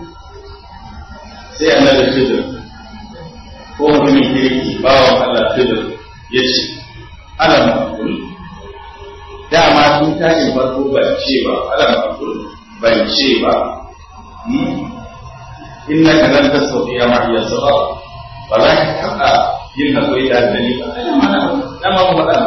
[SPEAKER 2] sai annabi tuzar ko mutumin kirki bawan Allah tuzar ya ce alam akul dama tun tashin farko ban ce ba alam akul ban ce ba innaka lan tastati'a ma'iya sabara ba za ka taɓa yin haƙuri da addini ba ai ma na ma mu faɗa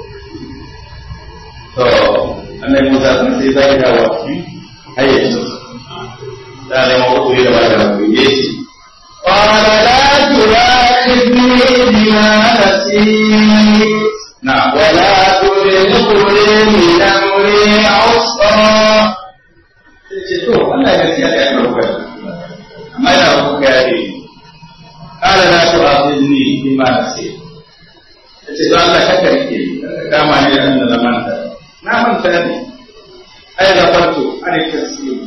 [SPEAKER 2] to annabi Musa sun sai zai dawo cikin hayyacin da ne ma haƙuri da ba da haƙuri yace
[SPEAKER 1] قال لا تؤاخذني بما نسيت
[SPEAKER 2] na'am
[SPEAKER 1] ولا ترهقني من أمري عسرا
[SPEAKER 2] sai ce to Allah ya gaskiya da ya ɗauka amma ina kuka ya ne قال لا تؤاخذني بما نسيت yace don Allah kaka rike ka kama ni da Allah na manta na manta ne ai da farko an tasbih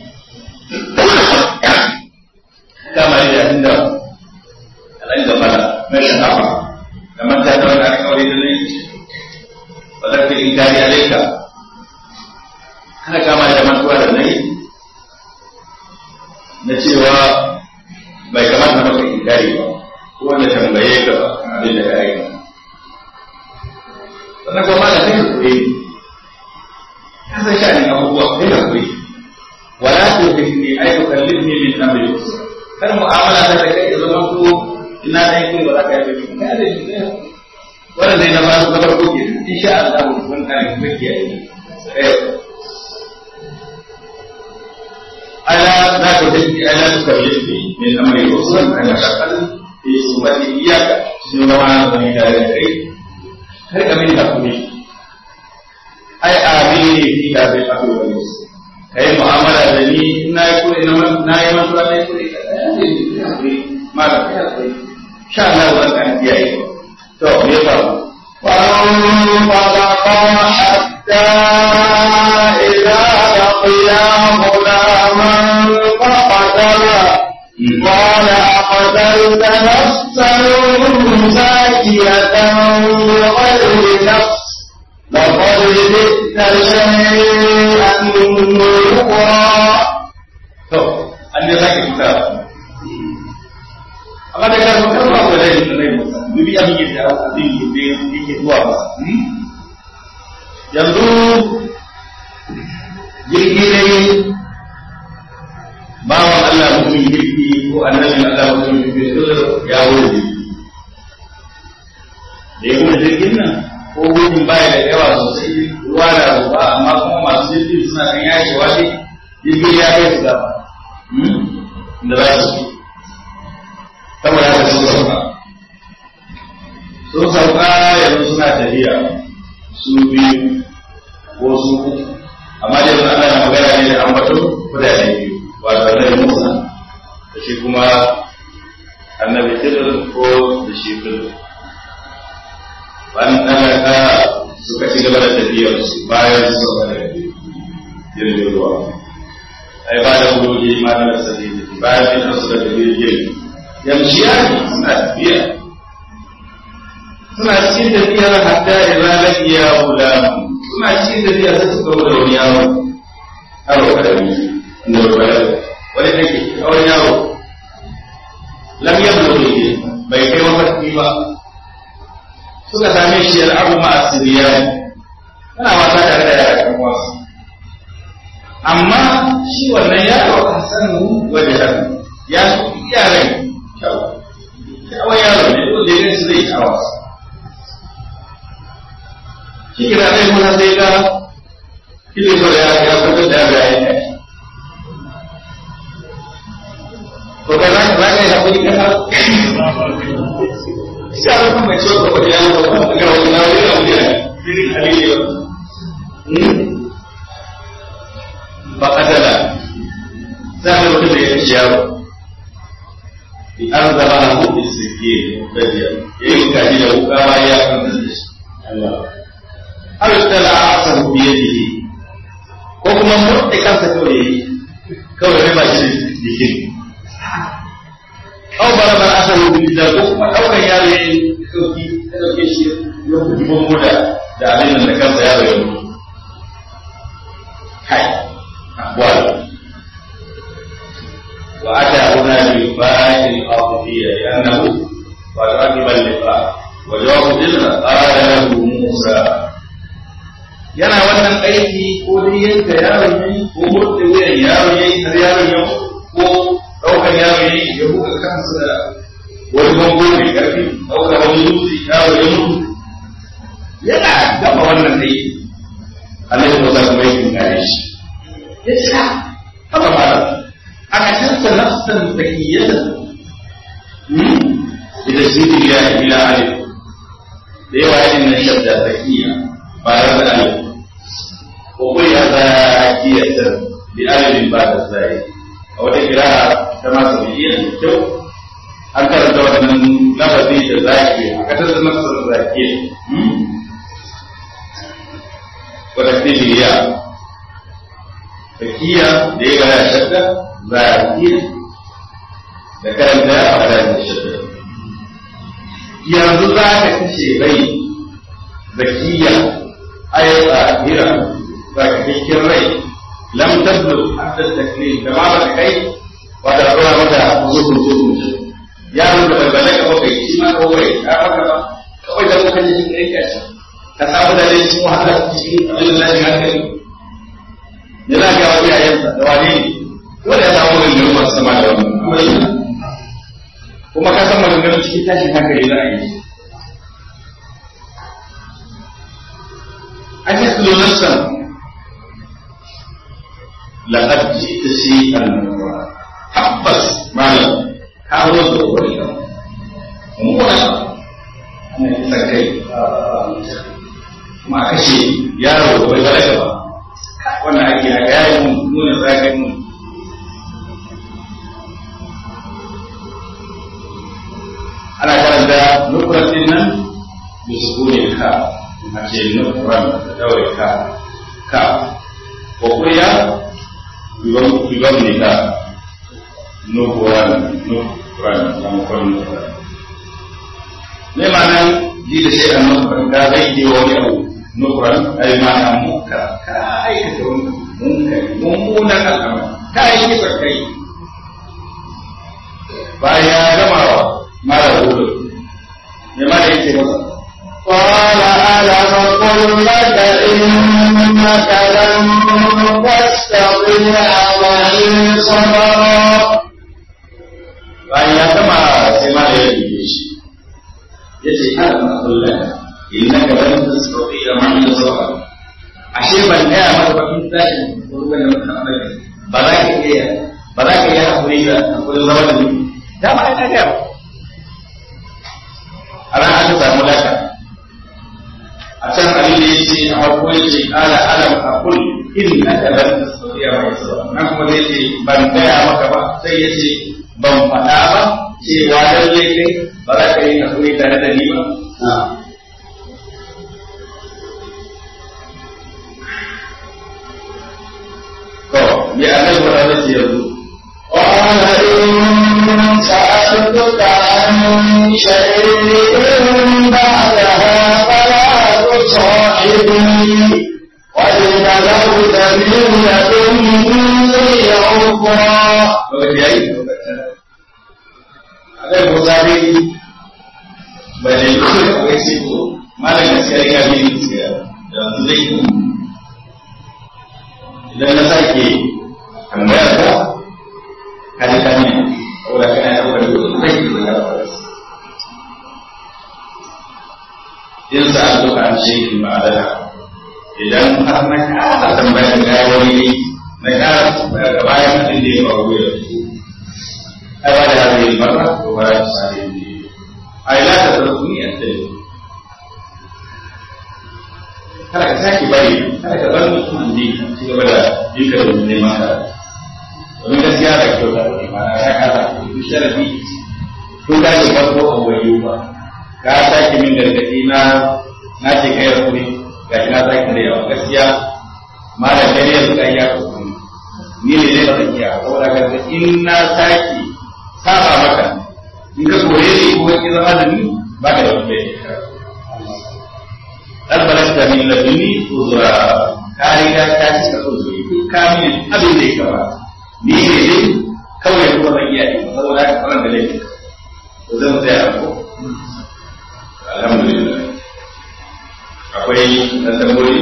[SPEAKER 2] kama ni da inda alai da fara mai shafa da manta da wani alƙawari da ne ba za ka yi gari alaika kana kama da mantuwa da nayi na cewa bai kamata maka inkari ba ko wanda tambaye ka ba kan abin da ka yi sannan kuma ma da kai hakuri ka san sha'anin abubuwa kai hakuri wala tu hikni ay tukallifni min amri kar mu'amala ta da kai da zaman ko ina dai kai ba za ka yi ba kai da shi wannan dai na ba su gabar koke insha Allah mun kare kuma kiyaye kai ألا لا تهدي ألا تكلفني من أمري رسلا أنا شغل في صحبتي إياك شنو ما أنا من ذلك هل أمين تقولي أي آميني في هذا الأمر واليسر أي معاملة بني إن يكون إنما نا يمن لا يكون ما لا شاء الله وأن أنت يا تو يفهم
[SPEAKER 1] فانطلقا حتى إذا لقيا غلاما فقتلا قال أقتلت نفسا زاكية بغير نفس لقد جئت شيئا نكرا
[SPEAKER 2] to an ne zaki fita amma da kan kan ba da rai rai musa dubi abin yadda abin yadda yake zuwa ba yanzu jirgi ne bawan Allah mutum jirgi ko annabin Allah mutum jirgi ya wuri jirgi da ya wuri jirgin nan ko gudun baya da yawa sosai ruwa da ruwa amma kuma masu jirgin suna kan yashewa ne jirgin ya kai su gaba da za su fi saboda haka sun sauka sun sauka yanzu suna tafiya su biyu ko su uku amma dai sun ana magana ne da ambaton kudade biyu wato annabi Musa da shi kuma annabi Khidir ko da shi Khidir bayan talaka suka ci gaba da tafiyar su bayan su sauka da jirgin ruwa ai ba da hudoji ma da sabili bayan fitar su da jirgin yamshiya suna tafiya suna cikin tafiyar hatta idza laqiya gulam suna cikin tafiya sai suka wuce wani yaro yaro karami wanda ba wani take wani yaro lam yablu ne bai kai mafarki ba suka same shi al'abu ma asiriya yana wasa tare da yaran wasu amma shi wannan yaro a sanu wajen ya fi yaran kyau kyawun yaro ne wanda ya su zai kawo shi kira ɗaya kuma sai ga kile so da ya fitar da ya yi kai ko ka za ka yi haƙuri ka sai a rufin mai ciwo ka ya zo ga wani na wani na wani irin halili ba kadala za a mutum da ya ci yaro an zama na hudu suke gajiya ya yi kaji da wuka ma ya kanta da shi har da la asan biye biye ko kuma murɗe kansa kawai yayi kawai riba shi jikin aw bara bara asan biye da ko kuma daukan yaro yayi dauki da dauke shi ya kuɗi bombo da da abin da kansa yaro ya mutu kai akwai وأتى هنا بالفاعل الأرضية لأنه وتركب اللقاء وجواب إذن قال له موسى yana wannan aiki ko dai yanka yaron yayi ko murɗe wuyan yaron yayi har yaron ya ko ɗaukar yaron yayi ya buga kansa da wani bango mai ƙarfi ɗaukar wani dutse yaro ya mutu yana gama wannan aiki Allah ya musa kuma yakin gane shi ya ce haka malam أكثرت نفسا ذكية إذا سيد الله إلى ألف رواية إن الشدة ذكية بعد ألف وقل ذاكية بألف بعد الزاي أو القراءة كما سمعية جو an karanta wannan lafazi da zaki a kasar da nafsar zaki wadda ke zakiya da ya gaya shadda zakiya da karanta a wadda shadda yanzu za ka kashe rai zakiya ay tsahira za ka cikin rai lam tablu hatta taklif da ma ba kai ba da ruwa mata zuhun zuhun ya nuna da bala ka kai shi ma kawai ka haka ba kawai da muka ji cikin kai ka samu da dai cikin wahala cikin abin da ya hankali ya za ga wani yayansa da wani ne dole ya samu maganganun masu sama da wannan kuma ka san maganganun cikin tashin hankali za a yi an yi tulo nafsan laqad ji'ta shay'an tabbas malam ka zo da wani mummuna ana kisan kai kuma a kashe yaro da bai balaga ba wannan ake haka ya yi nuna zagin mun ana karanta nukuran din nan da su ne ka a ce nukuran da daure ka ka ko kuriya biban ne ka nukuran nukuran da mukwan nukuran ne ma nan ji da shi a nukuran ka zai ke wani abu nukuran ai mana muka ka aikata wani munkari mummunan al'amari ka yi kisa kai bayan ya gama wa mara hudu me ma da yake masa
[SPEAKER 1] قال ألم قل لك إنك لن تستطيع معي صبرا
[SPEAKER 2] bayan ya gama sai ma da ya rike shi ya ce ana ma kullum innaka lan tastati'a ma'i sabra ashe ban gaya maka ba in tashi ruwan da muka amana ba za ka iya ba za ka iya hakuri da hakuri zama da ni da ma ina ga a ran aka samu laka a can abin da yace a farko yace ala alam aqul innaka lan tastati'a ma'i sabra nan kuma zai ce ban gaya maka ba sai yace ban faɗa ba cewa lalle kai ba za ka yi hakuri tare da ni ba ya annabi ba zai ce yanzu
[SPEAKER 1] قال إن سألتك عن شيء بعدها فلا تصاحبني بلغت من لدني عذرا
[SPEAKER 2] lokaci ya yi a ɗaya musa dai ba da yi kawai kawai sai ko malam gaskiya ya bi ni gaskiya da yanzu zai yi idan na sake tambaya ta kaji kan ne saboda kana ɗaukar duk zai yi da in sa an duka an shi ba da idan har na kasa tambaya da gawari na kasa tambaya da bayan abin da ya faru da su ai ba da hadin marra ko ba da sare ne ai la ta tarkuni an dai kada ka sake bari kada ka bar mutum ne ci gaba da yinka da neman ka domin gaskiya da kyau da ne ma ya kasa ku sharafi tun da ke farko a wayo ba ka sake min gargaɗi na na ce kai hakuri ga ina sake da yawa gaskiya malam dai yanzu kai ya hakuri ni ne dai ba zan iya saboda ga in na sake saba maka in ka kore ni ko ki zama da ni ba ka da wani bai dan balasta min laduni uzra ka riga ka ci ka uzuri duk ka min abin da ya kama ni ne dai kawai kuma ban iya yi saboda haka wannan da laifi to zan tsaya ko alhamdulillah akwai na tamboyi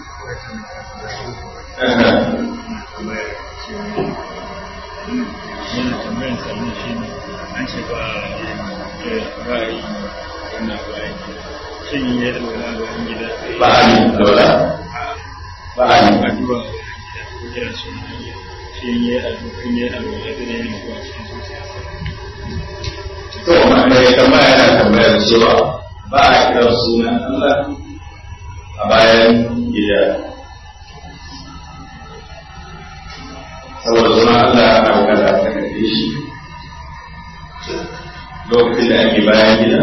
[SPEAKER 3] yana tambayan sami shi ne an ce ba ra'ayi wannan ra'ayi shin ya yi alwala ga wani gida
[SPEAKER 2] ba a yi dola ba a yi
[SPEAKER 3] addu'a ko kira shi shin ya yi addu'a ya yi alwala da ne ne ko a cikin zuciyarsa
[SPEAKER 2] to mai tambaya yana tambayar cewa ba a kiran sunan Allah a bayan gida saboda sunan Allah ana bukata ta kaɗe shi lokacin da ake bayan gida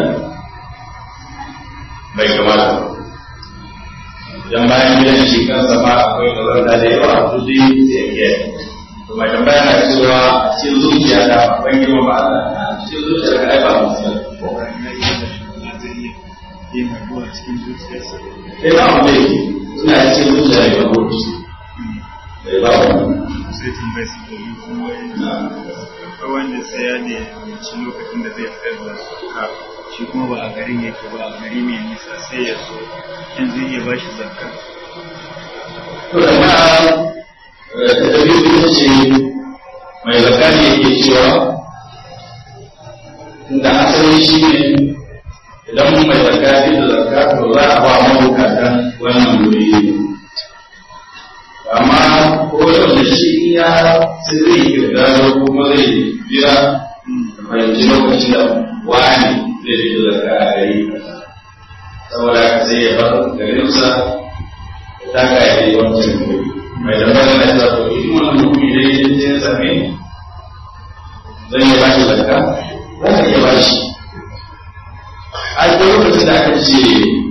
[SPEAKER 2] bai kamata ba idan bayan gidan shi kansa ma akwai kazanta da yawa to dai sai ya to mai tambaya na cewa a cikin zuciya ta ban girma ba Allah a cikin zuciya ka ai ba musulmi
[SPEAKER 3] ko ya yi da alwala zai iya yin addu'a cikin zuciyarsa
[SPEAKER 2] sai ba mu dai suna cikin zuciya ne ba ko sai ba mu
[SPEAKER 3] sai tambayar su domin kuma akwai wanda sai ya ne ci lokacin da zai fitar da zakka shi kuma ba a garin yake ba a gari mai nisa sai ya zo in zai iya ba shi zakka
[SPEAKER 2] to da ma da dabi ita ce mai zakani yake cewa inda asali shi ne idan mai zakati da zakka to za a ba mabukatan wannan wuri amma ko yau da shi ya sai zai kirga kuma zai biya fahimci lokacin da wani zai fito da ka a gari saboda ka sai ya bar garinsa ya taka ya yi wancan gari mai tambaya na cewa to in wannan mutumi da ya je ya same zan iya bashi zakka za ka iya bashi a ko lokacin da aka ce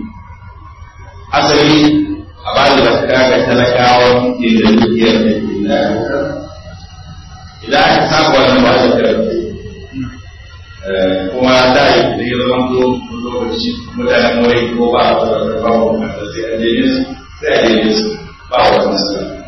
[SPEAKER 2] asali a ba da zakka ga talakawan ke da dukiyar da ke da idan aka saba wannan ba da karfi kuma da yi da ya zama to lokaci mutanen wai ko ba a wata da ba wa sai a je su sai a je su ba wa wata